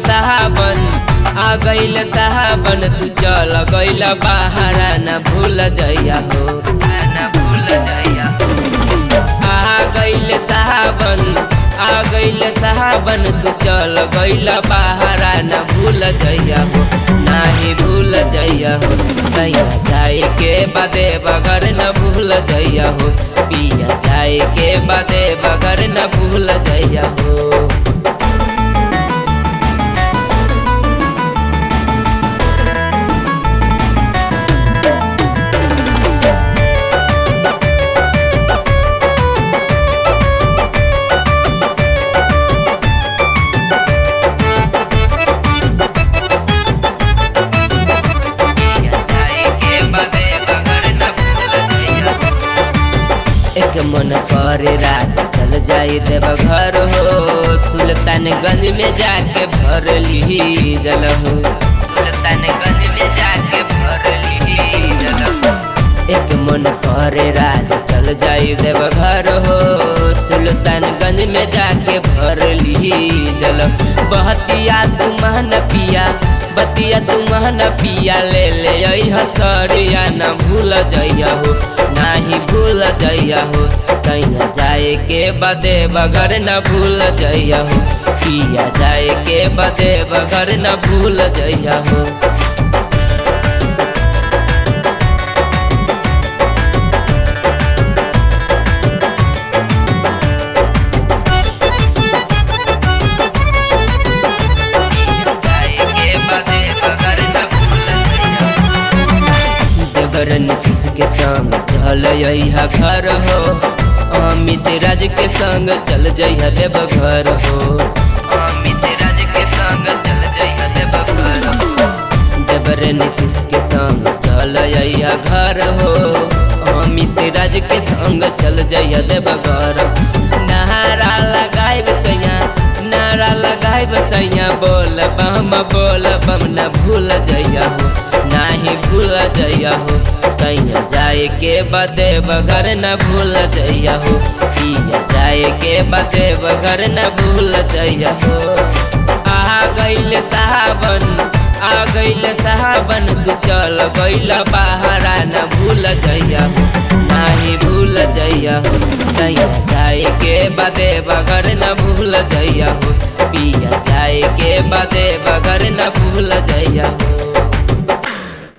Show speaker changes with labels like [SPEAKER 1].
[SPEAKER 1] साहबन आ गईल साहबन तू चल गईल बाहरा न भूल जइया हो न भूल जइया हो आ गईल साहबन आ गईल साहबन तू चल गईल बाहरा न भूल जइया हो नाही भूल जइया हो सैया जाए के बादे बगर न भूल जइया हो पिया जाए के बादे बगर न भूल जइया हो एक मन करे रात चल जाई देव घर हो सुल्तानगंज में जाके भर ली जल हो सुल्तानगंज में जाके भर ली जल हो एक मन करे रात चल जाई देव घर हो सुल्तानगंज में जाके भर ली जल बहतिया तू महन पिया बतिया तू महन पिया ले ले हसरिया न भूल जइया हो नाही भूल जइया हो सैया जाए के बदे बगर न भूल जइया हो पिया जाए के बदे बगर न भूल जइया हो देवरन किसके संग चल यहा घर हो अमित राज के संग चल जइहा देव घर हो अमित राज के संग चल जइहा देव घर हो देवरन किसके संग चल यहा घर हो अमित राज के संग चल जइहा देव घर नहारा लगाए सैया नारा लगाए सैया बोल बम बोल बम न भूल जइया हो नाही भूल जइया हो सैया जाए के बदे बगर न भूल जइया हो पिया जाए के बदे बगर न भूल जइया हो आ गईल साहबन आ गईल साहबन तू चल गईल बाहरा न भूल जइया हो नाही भूल जइया हो सैया जाए के बदे बगर न भूल जइया हो पिया जाए के बदे बगर न भूल जइया हो